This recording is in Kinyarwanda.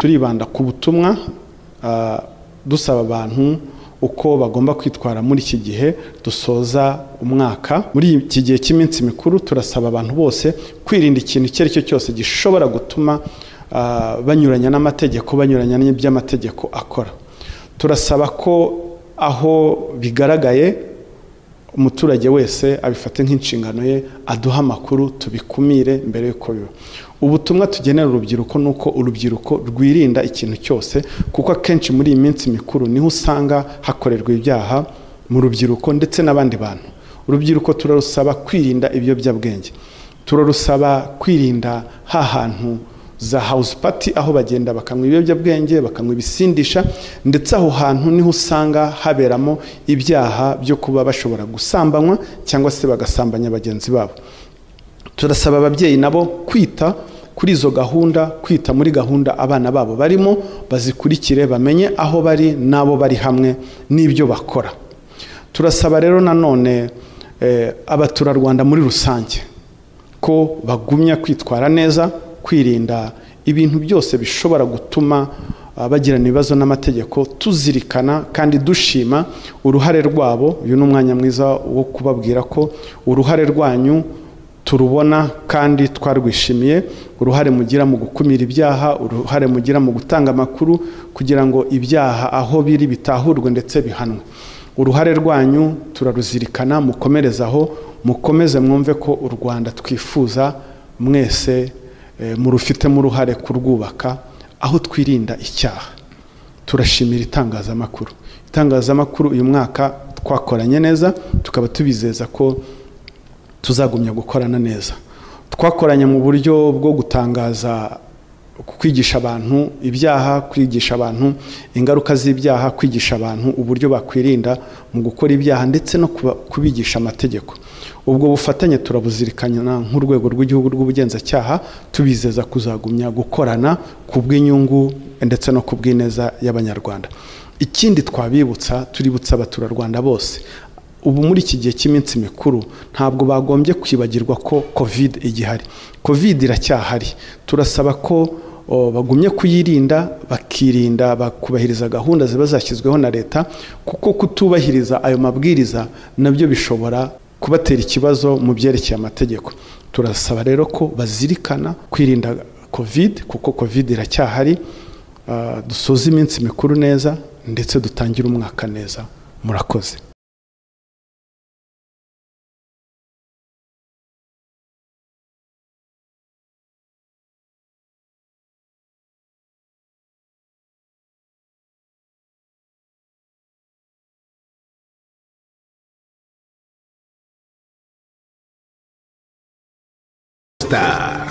turibanda ku butumwa dusaba abantu uko bagomba kwitwara muri iki gihe dusoza umwaka muri iki gihe cy'iminsi mikuru turasaba abantu bose kwirinda ikintu icyo ari cyo cyose gishobora gutuma banyuranya n'amategeko banyuranya n'iby'amategeko akora turasaba ko aho bigaragaye umuturage wese abifata nk'inshingano ye aduha amakuru tubikumire mbere y'uko biba ubutumwa tugenera urubyiruko ni uko urubyiruko rwirinda ikintu cyose kuko akenshi muri iyi minsi mikuru niho usanga hakorerwa ibyaha mu rubyiruko ndetse n'abandi bantu urubyiruko turarusaba kwirinda ibiyobyabwenge turarusaba kwirinda hantu za house party aho bagenda bakanywa ibiyobyabwenge bakanywa ibisindisha ndetse aho hantu niho usanga haberamo ibyaha byo kuba bashobora gusambanywa cyangwa se bagasambanya bagenzi babo turasaba ababyeyi nabo kwita kuri izo gahunda kwita muri gahunda abana babo barimo bazikurikire bamenye aho bari n'abo bari hamwe n'ibyo bakora turasaba rero nanone abaturarwanda muri rusange ko bagumya kwitwara neza kwirinda ibintu byose bishobora gutuma bagirana ibibazo n'amategeko tuzirikana kandi dushima uruhare rwabo uyu ni umwanya mwiza wo kubabwira ko uruhare rwanyu turubona kandi twarwishimiye uruhare mugira mu gukumira ibyaha uruhare mugira mu gutanga amakuru kugira ngo ibyaha aho biri bitahurwe ndetse bihanwe uruhare rwanyu turaruzirikana mukomerezaho mukomeze mwumve ko u rwanda twifuza mwese murufitemo uruhare kurwubaka aho twirinda icyaha turashimira itangazamakuru itangazamakuru uyu mwaka twakoranye neza tukaba tubizeza ko tuzagumya gukorana neza twakoranye mu buryo bwo gutangaza kwigisha abantu ibyaha kwigisha abantu ingaruka z'ibyaha kwigisha abantu uburyo bakwirinda mu gukora ibyaha ndetse no kubigisha amategeko ubwo bufatanye turabuzirikana nk'urwego rw'igihugu rw'ubugenzacyaha tubizeza kuzagumya gukorana ku bw'inyungu ndetse no ku bw'ineza y'abanyarwanda ikindi twabibutsa tuributsa abaturarwanda bose ubu muri iki gihe cy'iminsi mikuru ntabwo bagombye kwibagirwa ko covid igihari covid iracyahari turasaba ko bagumye kuyirinda bakirinda bakubahiriza gahunda ziba zashyizweho na leta kuko kutubahiriza ayo mabwiriza nabyo bishobora kubatera ikibazo mu byerekeye amategeko turasaba rero ko bazirikana kwirinda covid kuko covid iracyahari dusoza iminsi mikuru neza ndetse dutangire umwaka neza murakoze Star.